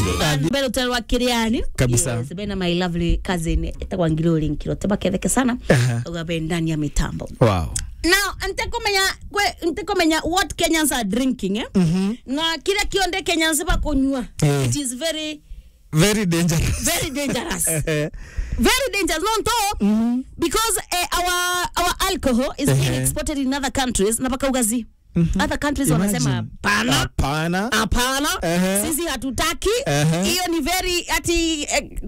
mbere utarwa kiriani Kabisa. yes, bena my lovely cousin etagwa ngiruri nkiro teba ketheke sana Aha. ugabe ndani ya mitambo wow now ntekumenya kwe ntekumenya what kenyans are drinking eh? na kile kionde kenyans bakunywa Eh. it is very very dangerous very dangerous Eh, very dangerous no to because uh, our our alcohol is being Ehe. exported in other countries na baka ugazi other countries wanasema Imagine. pana hapana hapana Ehe. sisi hatutaki Ehe. hiyo ni very ati eh,